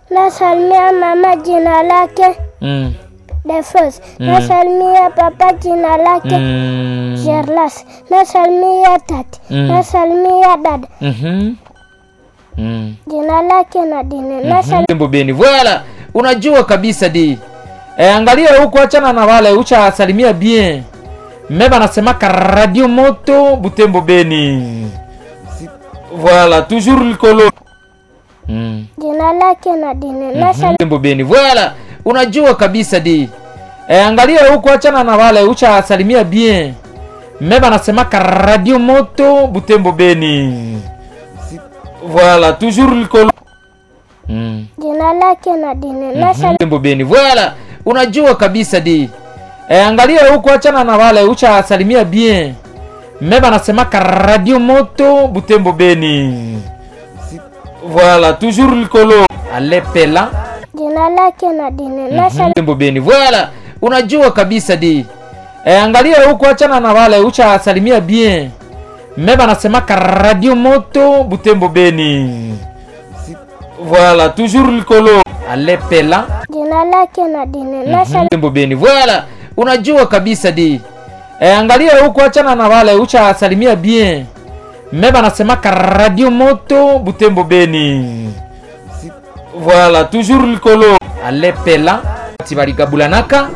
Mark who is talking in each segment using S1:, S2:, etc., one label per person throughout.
S1: Nasalimia mama jina lake
S2: Mm.
S1: Defos. Nasalimia papa jina lake
S2: Mm.
S1: Gerlas. Nasalimia tati.
S2: Mm.
S1: Nasalimia dada
S2: Mhm. Mm.
S1: jina lake Nadine. Nasalimia
S2: Butembo Beni. Voilà. Unajua kabisa di. E, angalia huko achana na wale ucha salimia bien. Meba nasemaka Radio Moto Butembo Beni. Si- Voilà, toujours likolo. Mm.
S1: jina lake Nadine. Nasalimia
S2: Butembo Beni. Voilà. Unajua kabisa di. E, angalia huko achana na wale ucha salimia bien. Meba nasemaka Radio Moto Butembo Beni. Si- Voilà, toujours likolo. Mm.
S1: jina lake Nadine. Nasalimia
S2: Butembo Beni. Voilà. Unajua kabisa di. E, angalia huko achana na wale ucha salimia bien. Meba nasemaka Radio Moto Butembo Beni. Si- Voilà, toujours likolo. Alepela.
S1: jina lake Nadine. Nasalimia
S2: Butembo Beni. Voilà. Unajua kabisa di. E, angalia huko achana na wale ucha salimia bien. Meba nasemaka Radio Moto Butembo Beni. Si- Voilà, toujours likolo. Alepela.
S1: jina lake Nadine. Nasalimia
S2: Butembo Beni. Voilà. Unajua kabisa di. E, angalia huko achana na wale ucha salimia bien. Meba nasemaka Radio Moto Butembo Beni. Si- Voilà, toujours likolo. Alepela. Tibarikabulanaka.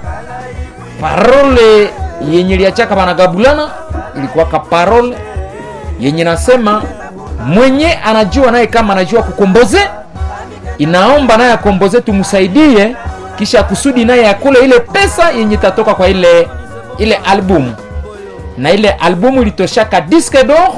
S2: Parole yenye liachaka banagabulana ilikuwa ka parole yenye nasema mwenye anajua naye kama anajua kukomboze inaomba naye akomboze tumsaidie kisha kusudi naye akule ile pesa yenye itatoka kwa ile ile albumu na ile albumu ilitoshaka disque d'or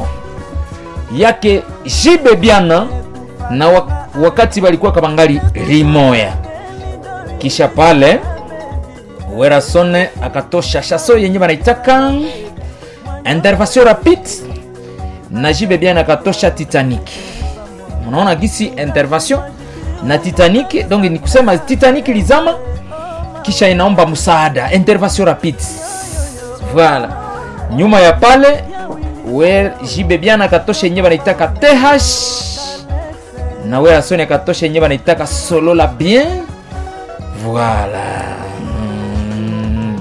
S2: yake jibe biana na wa- wakati walikuwa kabangali rimoya kisha pale werasone akatosha shaso yenye wanaitaka intervention rapide na jibe biana akatosha titanic mnaona gisi intervention na titanic donc ni kusema titanic lizama kisha inaomba msaada intervention rapide voilà nyuma ya pale we jibe biana akatosha yenye wanaitaka th na we asoni akatosha yenye wanaitaka solola bien voilà mm.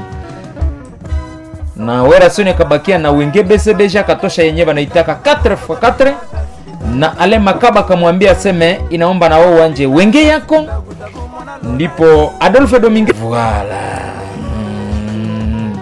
S2: na werasoni akabakia na wenge bcbg akatosha yenye wanaitaka 4x4 na ale makaba akamwambia aseme inaomba na wao wanje wenge yako ndipo adolphe domingue voilà mm.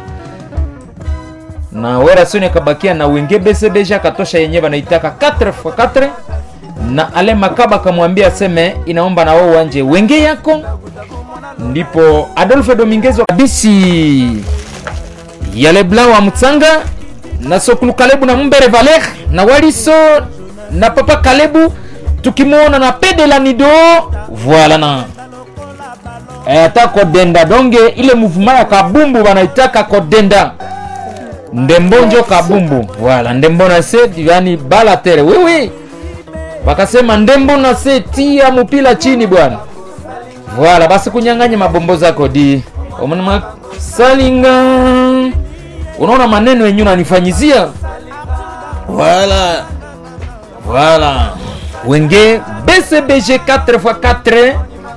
S2: na werasoni akabakia na wenge bcbg akatosha yenye wanaitaka 4x4 na ale makaba akamwambia aseme inaomba na wao wanje wenge yako ndipo adolphe dominguez bisi ya leblanc wa mutsanga na sokulu kalebu na mumbere valer na waliso na papa kalebu tukimwona na pede la nido voila na Eh, ata kodenda donge ile mouvement ya kabumbu wanaitaka kodenda ndembonjo kabumbu voila ndembo na se yani bala tere wiwi wakasema ndembo na se tia mupila chini bwana voila basi kunyang'anya mabombo zako di omanama salinga unaona maneno yenye unanifanyizia voila voila wenge bcbg 4x4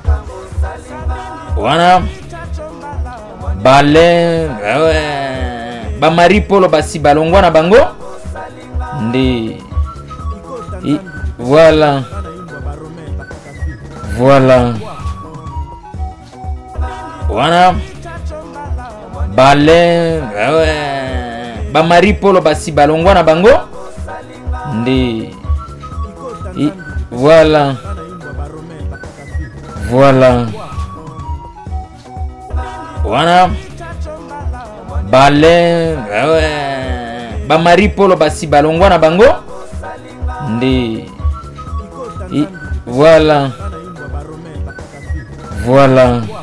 S2: wana bale wewe bamari polo basi balongwa na bango ndi I, voilà voilà wana bale wewe bamari polo basi balongwa na bango ndi I, voilà voilà wana bale wewe bamari polo basi balongwa na bango ndi I, voilà voilà